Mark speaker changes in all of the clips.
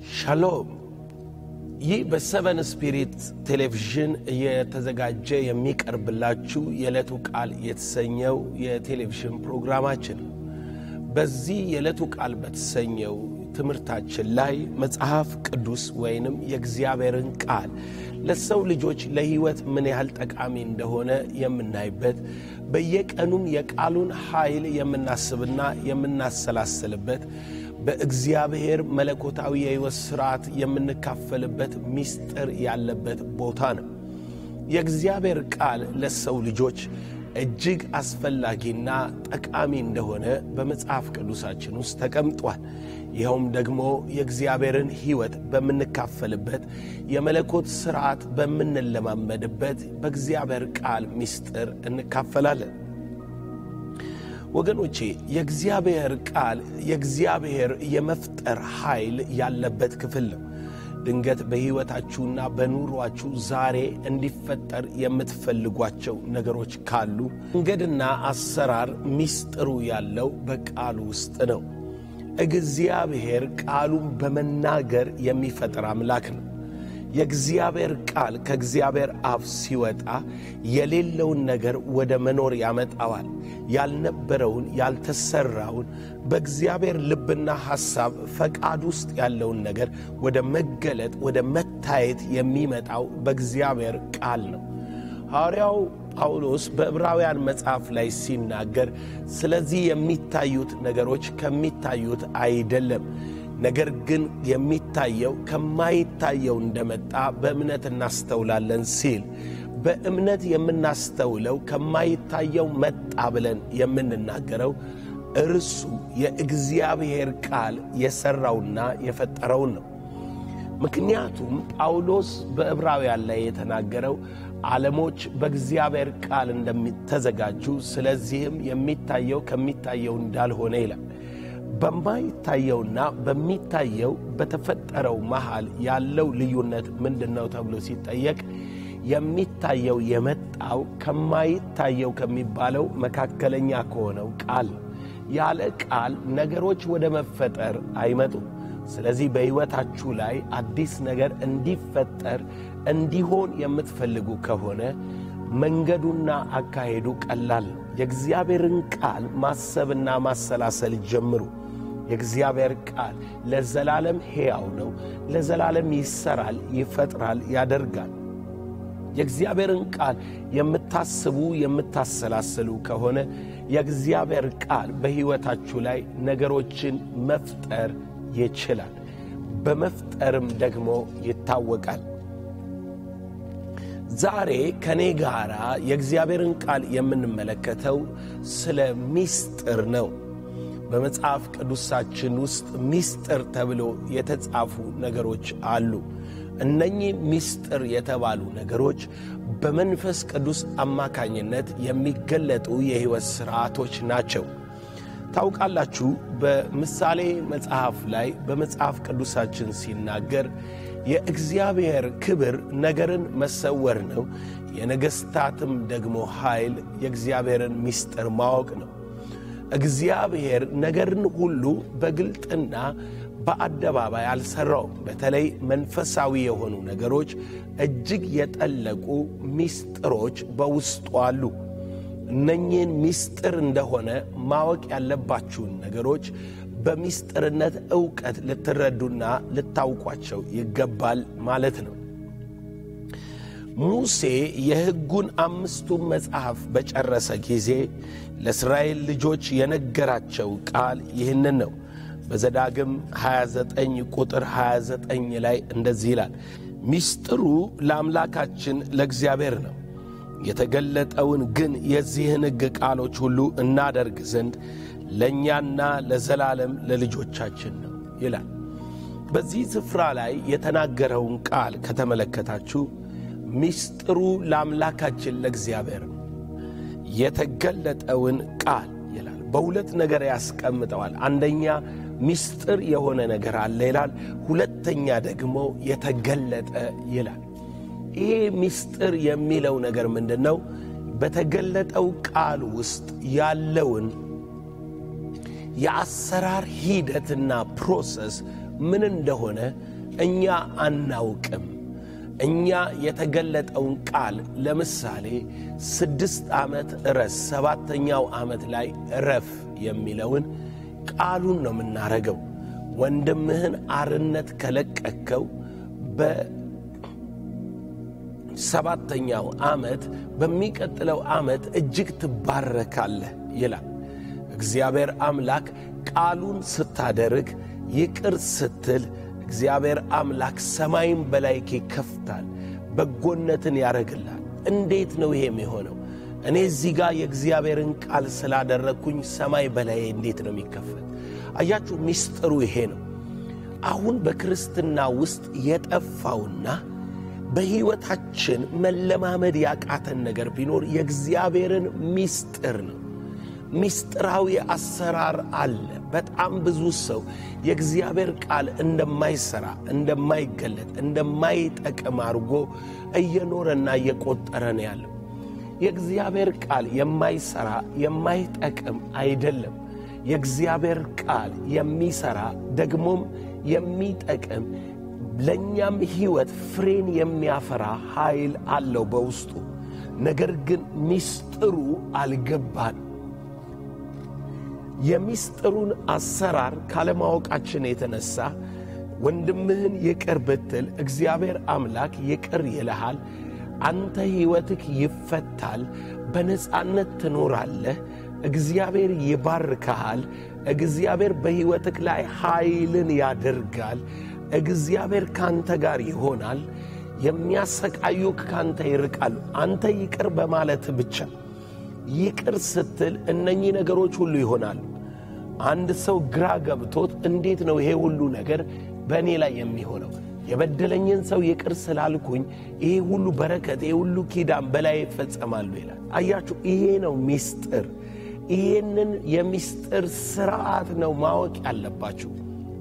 Speaker 1: ሻሎም። ይህ በሰቨን ስፒሪት ቴሌቪዥን እየተዘጋጀ የሚቀርብላችሁ የዕለቱ ቃል የተሰኘው የቴሌቪዥን ፕሮግራማችን ነው። በዚህ የዕለቱ ቃል በተሰኘው ትምህርታችን ላይ መጽሐፍ ቅዱስ ወይንም የእግዚአብሔርን ቃል ለሰው ልጆች ለሕይወት ምን ያህል ጠቃሚ እንደሆነ የምናይበት በየቀኑም የቃሉን ኃይል የምናስብና የምናሰላስልበት በእግዚአብሔር መለኮታዊ የሕይወት ሥርዓት የምንካፈልበት ምስጢር ያለበት ቦታ ነው። የእግዚአብሔር ቃል ለሰው ልጆች እጅግ አስፈላጊና ጠቃሚ እንደሆነ በመጽሐፍ ቅዱሳችን ውስጥ ተቀምጧል። ይኸውም ደግሞ የእግዚአብሔርን ሕይወት በምንካፈልበት የመለኮት ሥርዓት በምንለማመድበት በእግዚአብሔር ቃል ምስጢር እንካፈላለን። ወገኖቼ የእግዚአብሔር ቃል የእግዚአብሔር የመፍጠር ኃይል ያለበት ክፍል ነው። ድንገት በሕይወታችሁና በኑሯችሁ ዛሬ እንዲፈጠር የምትፈልጓቸው ነገሮች ካሉ መንገድና አሰራር ምስጢሩ ያለው በቃሉ ውስጥ ነው። እግዚአብሔር ቃሉን በመናገር የሚፈጥር አምላክ ነው። የእግዚአብሔር ቃል ከእግዚአብሔር አፍ ሲወጣ የሌለውን ነገር ወደ መኖር ያመጣዋል። ያልነበረውን፣ ያልተሰራውን በእግዚአብሔር ልብና ሐሳብ ፈቃድ ውስጥ ያለውን ነገር ወደ መገለጥ፣ ወደ መታየት የሚመጣው በእግዚአብሔር ቃል ነው። ሐዋርያው ጳውሎስ በዕብራውያን መጽሐፍ ላይ ሲናገር ስለዚህ የሚታዩት ነገሮች ከሚታዩት አይደለም ነገር ግን የሚታየው ከማይታየው እንደመጣ በእምነት እናስተውላለን ሲል በእምነት የምናስተውለው ከማይታየው መጣ ብለን የምንናገረው እርሱ የእግዚአብሔር ቃል የሠራውና የፈጠረውን ነው። ምክንያቱም ጳውሎስ በዕብራውያን ላይ የተናገረው ዓለሞች በእግዚአብሔር ቃል እንደሚተዘጋጁ ስለዚህም የሚታየው ከሚታየው እንዳልሆነ ይላል። በማይታየውና በሚታየው በተፈጠረው መሃል ያለው ልዩነት ምንድን ነው ተብሎ ሲጠየቅ የሚታየው የመጣው ከማይታየው ከሚባለው መካከለኛ ከሆነው ቃል ያለ ቃል ነገሮች ወደ መፈጠር አይመጡም። ስለዚህ በሕይወታችሁ ላይ አዲስ ነገር እንዲፈጠር እንዲሆን የምትፈልጉ ከሆነ መንገዱና አካሄዱ ቀላል ነው። የእግዚአብሔርን ቃል ማሰብና ማሰላሰል ጀምሩ። የእግዚአብሔር ቃል ለዘላለም ሕያው ነው። ለዘላለም ይሰራል፣ ይፈጥራል፣ ያደርጋል። የእግዚአብሔርን ቃል የምታስቡ የምታሰላስሉ ከሆነ የእግዚአብሔር ቃል በሕይወታችሁ ላይ ነገሮችን መፍጠር ይችላል። በመፍጠርም ደግሞ ይታወቃል። ዛሬ ከኔ ጋር የእግዚአብሔርን ቃል የምንመለከተው ስለ ምስጢር ነው። በመጽሐፍ ቅዱሳችን ውስጥ ምስጢር ተብሎ የተጻፉ ነገሮች አሉ። እነኚህ ምስጢር የተባሉ ነገሮች በመንፈስ ቅዱስ አማካኝነት የሚገለጡ የሕይወት ሥርዓቶች ናቸው። ታውቃላችሁ፣ በምሳሌ መጽሐፍ ላይ በመጽሐፍ ቅዱሳችን ሲናገር የእግዚአብሔር ክብር ነገርን መሰወር ነው፣ የነገሥታትም ደግሞ ኃይል የእግዚአብሔርን ምስጢር ማወቅ ነው። እግዚአብሔር ነገርን ሁሉ በግልጥና በአደባባይ አልሠራውም። በተለይ መንፈሳዊ የሆኑ ነገሮች እጅግ የጠለቁ ምስጢሮች በውስጡ አሉ። እነኚህን ምስጢር እንደሆነ ማወቅ ያለባችሁን ነገሮች በምስጢርነት ዕውቀት ልትረዱና ልታውቋቸው ይገባል ማለት ነው። ሙሴ የሕጉን አምስቱን መጽሐፍ በጨረሰ ጊዜ ለእስራኤል ልጆች የነገራቸው ቃል ይህንን ነው። በዘዳግም 29 ቁጥር 29 ላይ እንደዚህ ይላል፣ ምስጢሩ ለአምላካችን ለእግዚአብሔር ነው የተገለጠውን ግን የዚህን ሕግ ቃሎች ሁሉ እናደርግ ዘንድ ለእኛና ለዘላለም ለልጆቻችን ነው ይላል። በዚህ ስፍራ ላይ የተናገረውን ቃል ከተመለከታችሁ ምስጢሩ ለአምላካችን ለእግዚአብሔር ነው የተገለጠውን ቃል ይላል። በሁለት ነገር ያስቀምጠዋል። አንደኛ ምስጢር የሆነ ነገር አለ ይላል። ሁለተኛ ደግሞ የተገለጠ ይላል። ይሄ ምስጢር የሚለው ነገር ምንድን ነው? በተገለጠው ቃል ውስጥ ያለውን የአሰራር ሂደትና ፕሮሰስ ምን እንደሆነ እኛ አናውቅም። እኛ የተገለጠውን ቃል ለምሳሌ ስድስት ዓመት እረስ፣ ሰባተኛው ዓመት ላይ እረፍ የሚለውን ቃሉን ነው የምናረገው። ወንድምህን አርነት ከለቀቅከው በሰባተኛው ዓመት በሚቀጥለው ዓመት እጅግ ትባረካለህ ይላል። እግዚአብሔር አምላክ ቃሉን ስታደርግ ይቅር ስትል እግዚአብሔር አምላክ ሰማይን በላይክ ይከፍታል፣ በጎነትን ያደርግልሃል። እንዴት ነው ይሄ የሚሆነው? እኔ እዚህ ጋር የእግዚአብሔርን ቃል ስላደረግኩኝ ሰማይ በላይ እንዴት ነው የሚከፈት? አያችሁ፣ ሚስጥሩ ይሄ ነው። አሁን በክርስትና ውስጥ የጠፋውና በሕይወታችን መለማመድ ያቃተን ነገር ቢኖር የእግዚአብሔርን ሚስጥር ነው። ሚስጥራዊ አሰራር አለ። በጣም ብዙ ሰው የእግዚአብሔር ቃል እንደማይሰራ፣ እንደማይገለጥ፣ እንደማይጠቅም አድርጎ እየኖረና እየቆጠረ ነው ያለው። የእግዚአብሔር ቃል የማይሰራ የማይጠቅም አይደለም። የእግዚአብሔር ቃል የሚሰራ ደግሞም የሚጠቅም ለእኛም ሕይወት ፍሬን የሚያፈራ ኃይል አለው በውስጡ። ነገር ግን ሚስጥሩ አልገባን። የሚስጥሩን አሰራር ካለማወቃችን የተነሳ ወንድምህን ይቅር ብትል እግዚአብሔር አምላክ ይቅር ይልሃል። አንተ ሕይወትህ ይፈታል፣ በነፃነት ትኖራለህ። እግዚአብሔር ይባርክሃል። እግዚአብሔር በሕይወትህ ላይ ኃይልን ያደርጋል። እግዚአብሔር ካንተ ጋር ይሆናል። የሚያሰቃዩክ ካንተ ይርቃሉ። አንተ ይቅር በማለት ብቻ ይቅር ስትል እነኚህ ነገሮች ሁሉ ይሆናሉ። አንድ ሰው ግራ ገብቶት እንዴት ነው ይሄ ሁሉ ነገር በእኔ ላይ የሚሆነው? የበደለኝን ሰው ይቅር ስላልኩኝ ይሄ ሁሉ በረከት፣ ይሄ ሁሉ ኪዳን በላይ ይፈጸማሉ ይላል። አያችሁ፣ ይሄ ነው ሚስጥር። ይሄንን የሚስጥር ስርዓት ነው ማወቅ ያለባችሁ።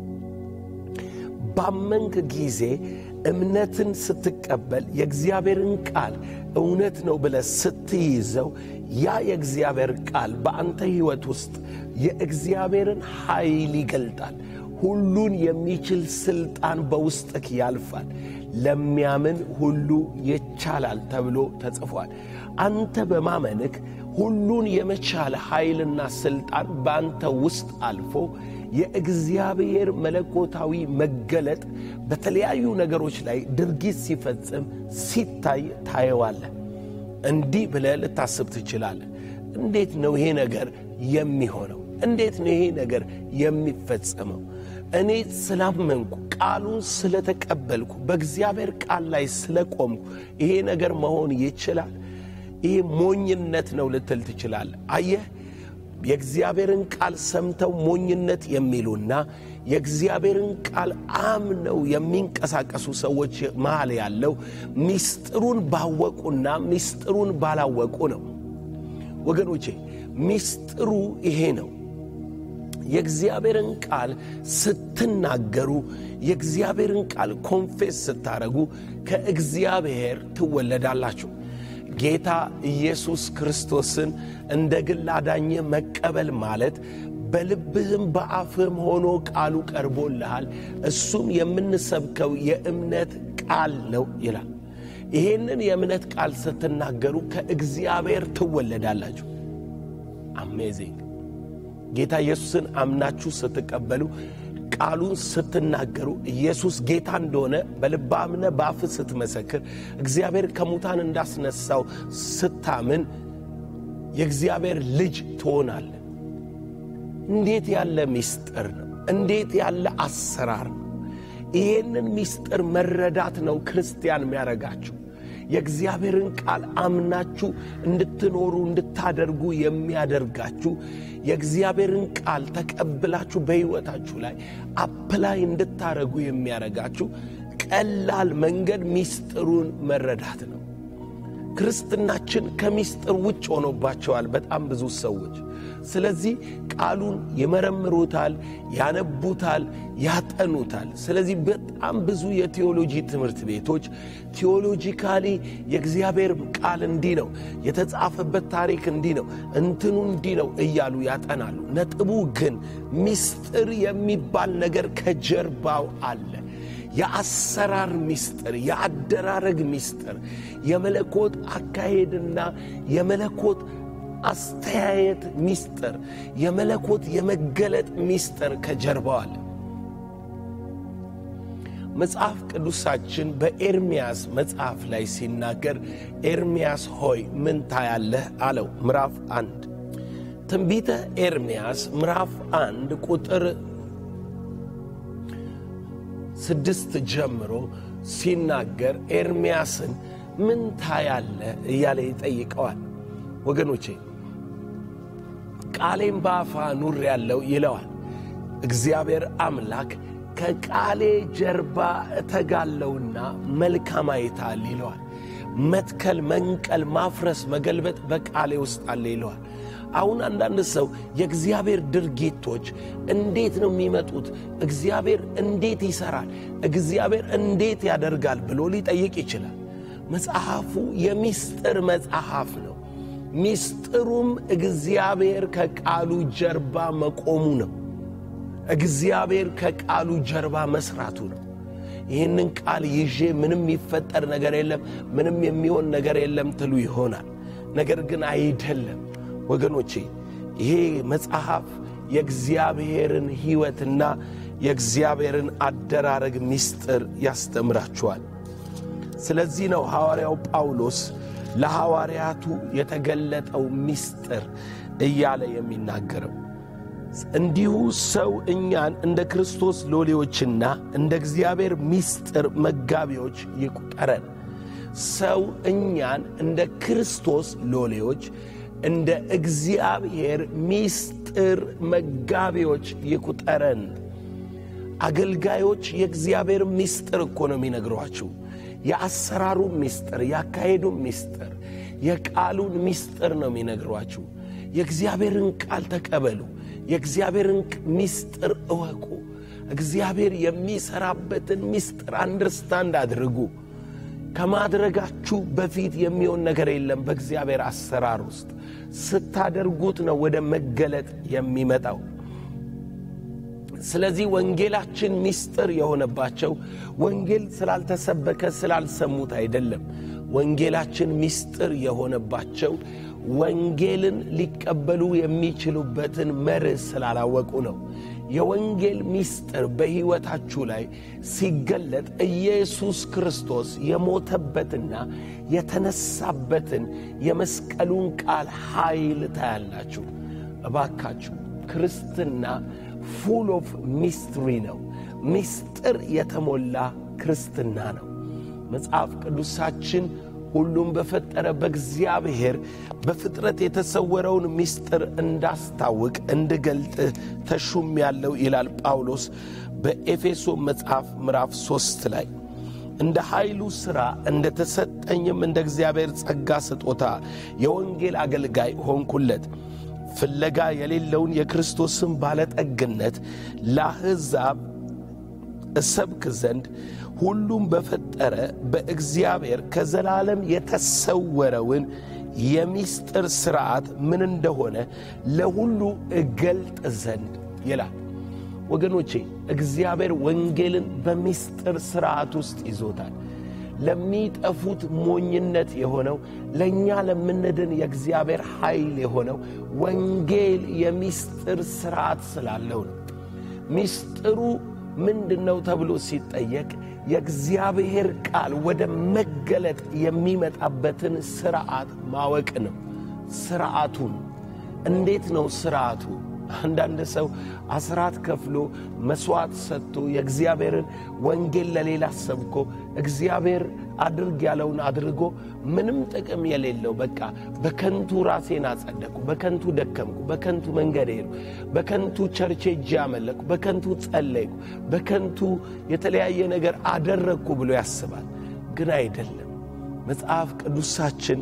Speaker 1: ባመንክ ጊዜ እምነትን ስትቀበል የእግዚአብሔርን ቃል እውነት ነው ብለህ ስትይዘው ያ የእግዚአብሔር ቃል በአንተ ሕይወት ውስጥ የእግዚአብሔርን ኃይል ይገልጣል። ሁሉን የሚችል ሥልጣን በውስጥህ ያልፋል። ለሚያምን ሁሉ ይቻላል ተብሎ ተጽፏል። አንተ በማመንክ ሁሉን የመቻል ኃይልና ሥልጣን በአንተ ውስጥ አልፎ የእግዚአብሔር መለኮታዊ መገለጥ በተለያዩ ነገሮች ላይ ድርጊት ሲፈጽም ሲታይ ታየዋለህ። እንዲህ ብለህ ልታስብ ትችላለህ። እንዴት ነው ይሄ ነገር የሚሆነው? እንዴት ነው ይሄ ነገር የሚፈጸመው? እኔ ስላመንኩ ቃሉን ስለተቀበልኩ በእግዚአብሔር ቃል ላይ ስለቆምኩ ይሄ ነገር መሆን ይችላል? ይሄ ሞኝነት ነው ልትል ትችላለህ። አየህ የእግዚአብሔርን ቃል ሰምተው ሞኝነት የሚሉና የእግዚአብሔርን ቃል አምነው የሚንቀሳቀሱ ሰዎች መሃል ያለው ሚስጥሩን ባወቁና ሚስጥሩን ባላወቁ ነው። ወገኖቼ ሚስጥሩ ይሄ ነው። የእግዚአብሔርን ቃል ስትናገሩ፣ የእግዚአብሔርን ቃል ኮንፌስ ስታረጉ ከእግዚአብሔር ትወለዳላችሁ። ጌታ ኢየሱስ ክርስቶስን እንደ ግል አዳኝ መቀበል ማለት በልብህም በአፍህም ሆኖ ቃሉ ቀርቦልሃል፣ እሱም የምንሰብከው የእምነት ቃል ነው ይላል። ይሄንን የእምነት ቃል ስትናገሩ ከእግዚአብሔር ትወለዳላችሁ። አሜዚንግ! ጌታ ኢየሱስን አምናችሁ ስትቀበሉ ቃሉን ስትናገሩ ኢየሱስ ጌታ እንደሆነ በልብ አምነ በአፍ ስትመሰክር እግዚአብሔር ከሙታን እንዳስነሳው ስታምን የእግዚአብሔር ልጅ ትሆናለ። እንዴት ያለ ምስጢር ነው! እንዴት ያለ አሰራር ነው! ይሄንን ምስጢር መረዳት ነው ክርስቲያን የሚያደርጋችሁ። የእግዚአብሔርን ቃል አምናችሁ እንድትኖሩ እንድታደርጉ የሚያደርጋችሁ የእግዚአብሔርን ቃል ተቀብላችሁ በሕይወታችሁ ላይ አፕላይ እንድታደርጉ የሚያደርጋችሁ ቀላል መንገድ ሚስጥሩን መረዳት ነው። ክርስትናችን ከምስጢር ውጭ ሆኖባቸዋል በጣም ብዙ ሰዎች። ስለዚህ ቃሉን ይመረምሩታል፣ ያነቡታል፣ ያጠኑታል። ስለዚህ በጣም ብዙ የቴዎሎጂ ትምህርት ቤቶች ቴዎሎጂካሊ የእግዚአብሔር ቃል እንዲህ ነው፣ የተጻፈበት ታሪክ እንዲህ ነው፣ እንትኑ እንዲህ ነው እያሉ ያጠናሉ። ነጥቡ ግን ምስጢር የሚባል ነገር ከጀርባው አለ። የአሰራር ምስጢር፣ የአደራረግ ምስጢር፣ የመለኮት አካሄድና የመለኮት አስተያየት ምስጢር፣ የመለኮት የመገለጥ ምስጢር ከጀርባው አለ። መጽሐፍ ቅዱሳችን በኤርምያስ መጽሐፍ ላይ ሲናገር ኤርምያስ ሆይ ምን ታያለህ አለው። ምዕራፍ አንድ ትንቢተ ኤርምያስ ምዕራፍ አንድ ቁጥር ስድስት ጀምሮ ሲናገር ኤርምያስን ምን ታያለህ እያለ ይጠይቀዋል። ወገኖቼ ቃሌም በአፋ ኑር ያለው ይለዋል እግዚአብሔር አምላክ ከቃሌ ጀርባ እተጋለውና መልካም አይታል ይለዋል። መትከል፣ መንቀል፣ ማፍረስ፣ መገልበጥ በቃሌ ውስጥ አለ ይለዋል። አሁን አንዳንድ ሰው የእግዚአብሔር ድርጊቶች እንዴት ነው የሚመጡት? እግዚአብሔር እንዴት ይሠራል? እግዚአብሔር እንዴት ያደርጋል ብሎ ሊጠይቅ ይችላል። መጽሐፉ የሚስጥር መጽሐፍ ነው። ሚስጥሩም እግዚአብሔር ከቃሉ ጀርባ መቆሙ ነው። እግዚአብሔር ከቃሉ ጀርባ መስራቱ ነው። ይህንን ቃል ይዤ ምንም የሚፈጠር ነገር የለም፣ ምንም የሚሆን ነገር የለም ትሉ ይሆናል። ነገር ግን አይደለም ወገኖቼ። ይሄ መጽሐፍ የእግዚአብሔርን ሕይወትና የእግዚአብሔርን አደራረግ ምስጢር ያስተምራችኋል። ስለዚህ ነው ሐዋርያው ጳውሎስ ለሐዋርያቱ የተገለጠው ምስጢር እያለ የሚናገረው። እንዲሁ ሰው እኛን እንደ ክርስቶስ ሎሌዎችና እንደ እግዚአብሔር ምስጢር መጋቢዎች ይቁጠረን። ሰው እኛን እንደ ክርስቶስ ሎሌዎች እንደ እግዚአብሔር ምስጢር መጋቢዎች ይቁጠረን። አገልጋዮች የእግዚአብሔር ምስጢር እኮ ነው የሚነግሯችሁ። የአሰራሩ ምስጢር፣ ያካሄዱ ምስጢር፣ የቃሉን ምስጢር ነው የሚነግሯችሁ። የእግዚአብሔርን ቃል ተቀበሉ። የእግዚአብሔርን ምስጢር እወቁ። እግዚአብሔር የሚሠራበትን ምስጢር አንደርስታንድ አድርጉ። ከማድረጋችሁ በፊት የሚሆን ነገር የለም። በእግዚአብሔር አሰራር ውስጥ ስታደርጉት ነው ወደ መገለጥ የሚመጣው። ስለዚህ ወንጌላችን ምስጢር የሆነባቸው ወንጌል ስላልተሰበከ ስላልሰሙት አይደለም። ወንጌላችን ምስጢር የሆነባቸው ወንጌልን ሊቀበሉ የሚችሉበትን መርህ ስላላወቁ ነው። የወንጌል ምስጢር በሕይወታችሁ ላይ ሲገለጥ ኢየሱስ ክርስቶስ የሞተበትና የተነሳበትን የመስቀሉን ቃል ኃይል ታያላችሁ። እባካችሁ ክርስትና ፉል ኦፍ ሚስትሪ ነው። ምስጢር የተሞላ ክርስትና ነው። መጽሐፍ ቅዱሳችን ሁሉም በፈጠረ በእግዚአብሔር በፍጥረት የተሰወረውን ምስጢር እንዳስታውቅ እንድገልጥ ተሹም ያለው ይላል ጳውሎስ በኤፌሶ መጽሐፍ ምዕራፍ ሦስት ላይ እንደ ኃይሉ ሥራ እንደ ተሰጠኝም እንደ እግዚአብሔር ጸጋ ስጦታ የወንጌል አገልጋይ ሆንኩለት ፍለጋ የሌለውን የክርስቶስን ባለጠግነት ለአሕዛብ እሰብክ ዘንድ ሁሉም በፈጠረ በእግዚአብሔር ከዘላለም የተሰወረውን የሚስጥር ሥርዓት ምን እንደሆነ ለሁሉ እገልጥ ዘንድ ይላል። ወገኖቼ እግዚአብሔር ወንጌልን በሚስጥር ሥርዓት ውስጥ ይዞታል። ለሚጠፉት ሞኝነት የሆነው ለእኛ ለምንድን የእግዚአብሔር ኃይል የሆነው ወንጌል የሚስጥር ሥርዓት ስላለው ነው። ሚስጥሩ ምንድን ነው ተብሎ ሲጠየቅ የእግዚአብሔር ቃል ወደ መገለጥ የሚመጣበትን ሥርዓት ማወቅ ነው። ሥርዓቱን እንዴት ነው ሥርዓቱ? አንዳንድ ሰው አስራት ከፍሎ መሥዋዕት ሰጥቶ የእግዚአብሔርን ወንጌል ለሌላ ሰብኮ እግዚአብሔር አድርግ ያለውን አድርጎ ምንም ጥቅም የሌለው በቃ በከንቱ ራሴን አጸደቅኩ፣ በከንቱ ደከምኩ፣ በከንቱ መንገድ ሄድኩ፣ በከንቱ ቸርቼ እጅ አመለኩ፣ በከንቱ ጸለይኩ፣ በከንቱ የተለያየ ነገር አደረግኩ ብሎ ያስባል። ግን አይደለም። መጽሐፍ ቅዱሳችን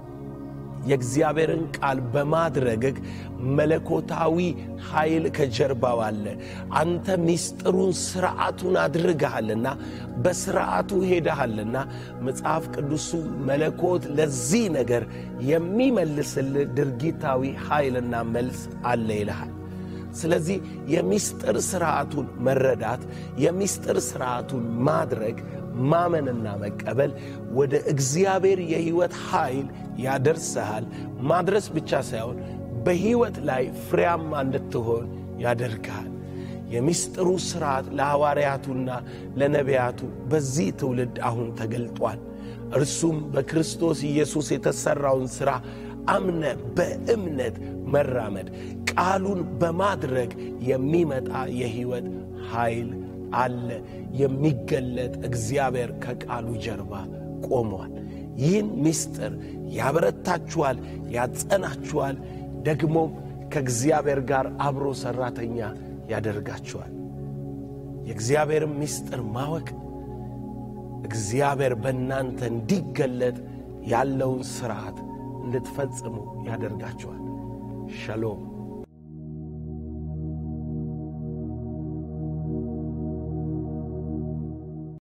Speaker 1: የእግዚአብሔርን ቃል በማድረግህ መለኮታዊ ኃይል ከጀርባው አለ። አንተ ሚስጥሩን ሥርዓቱን አድርገሃልና በሥርዓቱ ሄደሃልና መጽሐፍ ቅዱሱ መለኮት ለዚህ ነገር የሚመልስልህ ድርጊታዊ ኃይልና መልስ አለ ይልሃል። ስለዚህ የሚስጥር ስርዓቱን መረዳት፣ የሚስጥር ስርዓቱን ማድረግ፣ ማመንና መቀበል ወደ እግዚአብሔር የሕይወት ኃይል ያደርስሃል። ማድረስ ብቻ ሳይሆን በሕይወት ላይ ፍሬያማ እንድትሆን ያደርግሃል። የሚስጥሩ ሥርዓት ለሐዋርያቱና ለነቢያቱ በዚህ ትውልድ አሁን ተገልጧል። እርሱም በክርስቶስ ኢየሱስ የተሠራውን ሥራ አምነ በእምነት መራመድ፣ ቃሉን በማድረግ የሚመጣ የሕይወት ኃይል አለ። የሚገለጥ እግዚአብሔር ከቃሉ ጀርባ ቆሟል። ይህን ምስጢር ያበረታችኋል፣ ያጸናችኋል፣ ደግሞም ከእግዚአብሔር ጋር አብሮ ሠራተኛ ያደርጋችኋል። የእግዚአብሔርን ምስጢር ማወቅ እግዚአብሔር በእናንተ እንዲገለጥ ያለውን ሥርዓት እንድትፈጽሙ ያደርጋችኋል። ሸሎም